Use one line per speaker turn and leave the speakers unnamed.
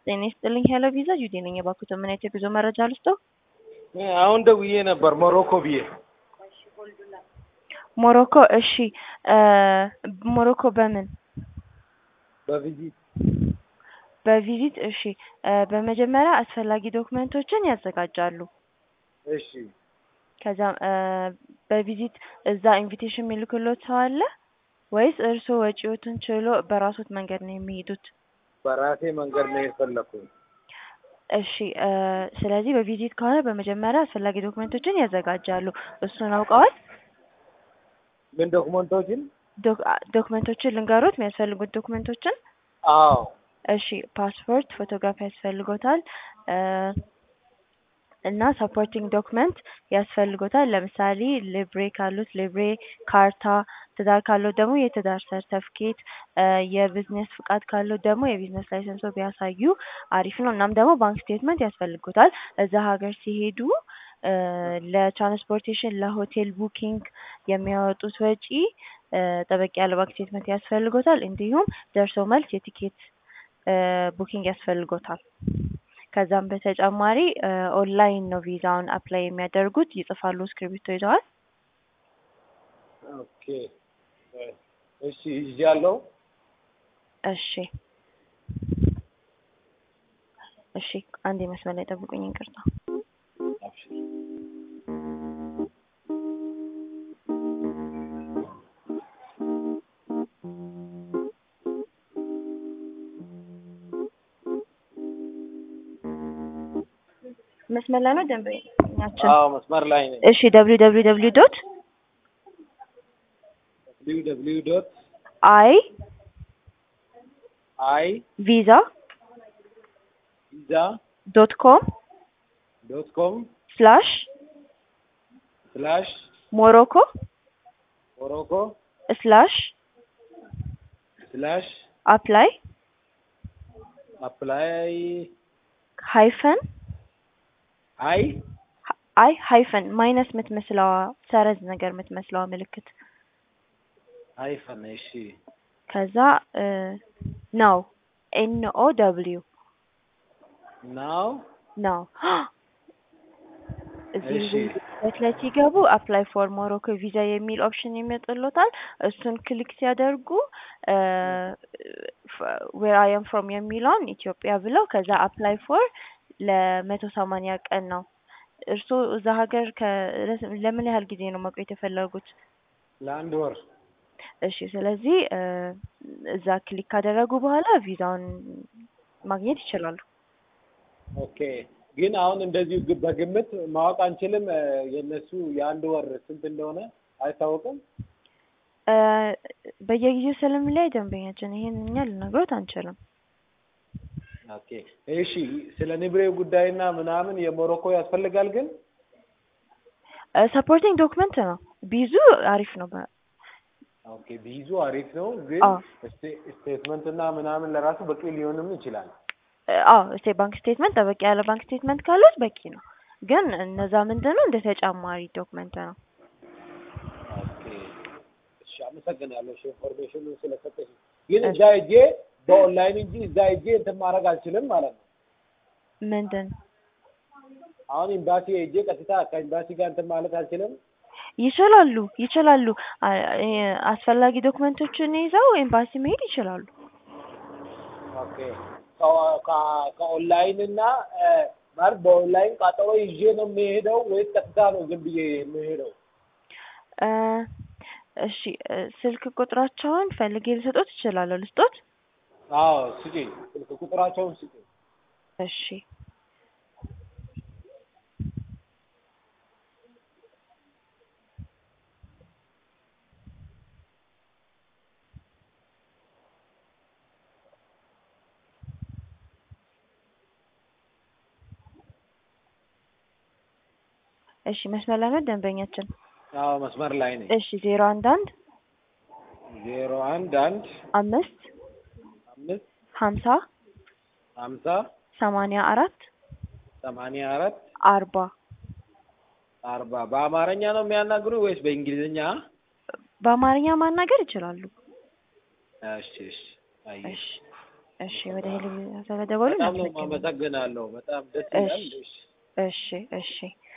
ጤና ይስጥልኝ ሄሎ ቪዛ ጁዲ ነኝ። የባኩት ምን አይነት የጉዞ መረጃ ልስጠው?
አሁን ደውዬ ነበር ሞሮኮ ብዬ።
ሞሮኮ እሺ። ሞሮኮ በምን
በቪዚት
በቪዚት እሺ። በመጀመሪያ አስፈላጊ ዶክመንቶችን ያዘጋጃሉ።
እሺ
ከዛ በቪዚት እዛ ኢንቪቴሽን የሚልክሎት ሰው አለ ወይስ እርስዎ ወጪዎትን ችሎ በራሶት መንገድ ነው የሚሄዱት?
በራሴ መንገድ ነው የፈለኩኝ።
እሺ ስለዚህ በቪዚት ከሆነ በመጀመሪያ አስፈላጊ ዶክመንቶችን ያዘጋጃሉ። እሱን አውቀዋል?
ምን ዶክመንቶችን?
ዶክመንቶችን ልንገሮት የሚያስፈልጉት ዶክመንቶችን?
አዎ
እሺ ፓስፖርት፣ ፎቶግራፊ ያስፈልጎታል እና ሰፖርቲንግ ዶክመንት ያስፈልጎታል። ለምሳሌ ሊብሬ ካሉት ሊብሬ፣ ካርታ፣ ትዳር ካለው ደግሞ የትዳር ሰርተፍኬት፣ የቢዝነስ ፍቃድ ካለው ደግሞ የቢዝነስ ላይሰንሶ ቢያሳዩ አሪፍ ነው። እናም ደግሞ ባንክ ስቴትመንት ያስፈልጎታል። እዛ ሀገር ሲሄዱ ለትራንስፖርቴሽን፣ ለሆቴል ቡኪንግ የሚያወጡት ወጪ ጠበቅ ያለ ባንክ ስቴትመንት ያስፈልጎታል። እንዲሁም ደርሶ መልስ የቲኬት ቡኪንግ ያስፈልጎታል። ከዛም በተጨማሪ ኦንላይን ነው ቪዛውን አፕላይ የሚያደርጉት። ይጽፋሉ፣ እስክሪብቶ ይዘዋል?
ኦኬ እሺ ይዣለሁ።
እሺ እሺ፣ አንድ መስመር ላይ ጠብቁኝ፣ ይቅርታ። መስመር ላይ ነው ደንበኛችን?
አዎ መስመር ላይ ነኝ።
እሺ ደብሊው ደብሊው ደብሊው ዶት
ደብሊው ደብሊው ዶት
አይ
አይ
ቪዛ
ቪዛ
ዶት ኮም
ዶት ኮም
ስላሽ
ስላሽ
ሞሮኮ
ሞሮኮ
ስላሽ
ስላሽ
አፕላይ
አፕላይ
ሃይፈን
አይ
አይ ሃይፈን ማይነስ የምትመስለዋ ሰረዝ ነገር የምትመስለዋ ምልክት
ሃይፈን እሺ
ከዛ ነው ኤን ኦ ደብሊው
ናው
ነው እዚህ
እሺ።
በት ላይ ሲገቡ አፕላይ ፎር ሞሮኮ ቪዛ የሚል ኦፕሽን የሚመጡሎታል። እሱን ክሊክ ሲያደርጉ ዌር አይ አም ፍሮም የሚለውን ኢትዮጵያ ብለው ከዛ አፕላይ ፎር ለመቶ ሰማንያ ቀን ነው። እርስዎ እዛ ሀገር ከ- ለምን ያህል ጊዜ ነው መቆየት የፈለጉት?
ለአንድ ወር
እሺ ስለዚህ እዛ ክሊክ ካደረጉ በኋላ ቪዛውን ማግኘት ይችላሉ።
ኦኬ ግን አሁን እንደዚሁ ግ- በግምት ማወቅ አንችልም። የእነሱ የአንድ ወር ስንት እንደሆነ አይታወቅም።
እ በየጊዜው ስለሚለያይ ደንበኛችን ይሄን እኛ ልነግሮት አንችልም።
ኦኬ እሺ፣ ስለ ንብሬው ጉዳይና ምናምን የሞሮኮ ያስፈልጋል ግን
ሰፖርቲንግ ዶክመንት ነው ቢዙ አሪፍ ነው። በ-
ኦኬ ቢይዙ አሪፍ ነው ግን
አዎ
ስቴ- ስቴትመንት እና ምናምን ለራሱ በቂ ሊሆንም ይችላል።
አዎ እስቴ ባንክ ስቴትመንት ጠበቅ ያለ ባንክ ስቴትመንት ካሉት በቂ ነው። ግን እነዛ ምንድን ነው እንደ ተጨማሪ ዶክመንት ነው።
ኦኬ እሺ፣ አመሰግናለሁ እሺ፣ ኢንፎርሜሽኑን ስለሰጠሽ። ግን
እሺ።
እዛ ሄጄ በኦንላይን እንጂ እዛ ሄጄ እንትን ማድረግ አልችልም ማለት ነው።
ምንድን
አሁን ኤምባሲ ሄጄ ቀጥታ ከኤምባሲ ጋር እንትን ማለት አልችልም።
ይችላሉ ይችላሉ። አ- እ- አስፈላጊ ዶክመንቶችን ይዘው ኤምባሲ መሄድ ይችላሉ።
ኦኬ ከ- ከ- ከኦንላይን እና እ፣ ማለት በኦንላይን ቃጠሎ ይዤ ነው የሚሄደው ወይስ ቀጥታ ነው ዝም ብዬ የምሄደው?
እ፣ እሺ እ፣ ስልክ ቁጥራቸውን ፈልጌ ልሰጦት እችላለሁ። ልስጦት?
አዎ ስጪኝ፣ ስልክ ቁጥራቸውን ስጪኝ።
እሺ እሺ መስመር ላይ ነው ደንበኛችን።
አዎ መስመር ላይ ነኝ።
እሺ ዜሮ አንድ አንድ
ዜሮ አንድ አንድ
አምስት
አምስት
ሀምሳ
ሀምሳ
ሰማንያ አራት
ሰማንያ አራት
አርባ
አርባ በአማርኛ ነው የሚያናግሩ ወይስ በእንግሊዝኛ?
በአማርኛ ማናገር ይችላሉ።
እሺ እሺ አየሽ
እሺ እሺ ወደ ሄሎ ስለደወሉ
በጣም ነው
እናመሰግናለን።
የማመሰግናለሁ። በጣም ደስ
እሺ
ይላል። እሺ
እሺ እሺ